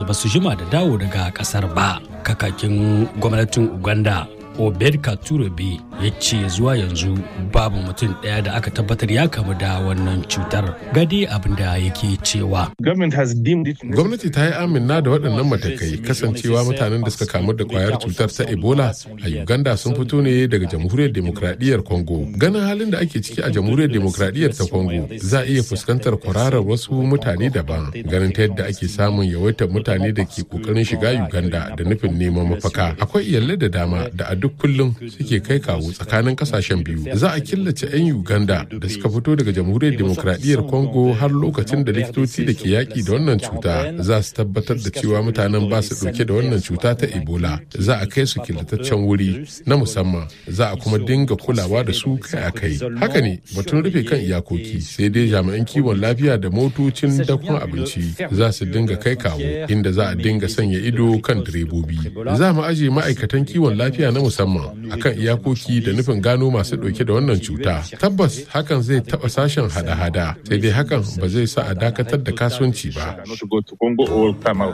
ba su jima da dawo daga kasar ba kakakin gwamnatin uganda obed katurobe ya ce zuwa yanzu babu mutum ɗaya da aka tabbatar ya kamu da wannan cutar gadi abin da yake cewa gwamnati ta yi amina da waɗannan matakai kasancewa mutanen da suka kamu da kwayar cutar ta ebola a uganda sun fito ne daga jamhuriyar demokradiyyar congo ganin halin da ake ciki a jamhuriyar demokradiyyar ta congo za a iya fuskantar kwararar wasu mutane daban ganin ta yadda ake samun yawaitar mutane da ke kokarin shiga uganda da nufin neman mafaka akwai iyalai da dama da a duk kullum suke kai kawo tsakanin kasashen biyu za a killace 'yan uganda da suka fito daga jamhuriyar demokradiyyar congo har lokacin da likitoci da ke yaƙi da wannan cuta za su tabbatar da cewa mutanen ba su ɗauke da wannan cuta ta ebola za a kai su killataccen wuri na musamman za a kuma dinga kulawa da su kai a kai haka ne batun rufe kan iyakoki sai dai jami'an kiwon lafiya da motocin dakon abinci za su dinga kai kawo inda za a dinga sanya ido kan direbobi za mu aje ma'aikatan kiwon lafiya na musamman akan iyakoki da nufin gano masu ɗauke da wannan cuta tabbas hakan zai taɓa sashen hada-hada sai dai hakan ba zai sa a dakatar da kasuwanci ba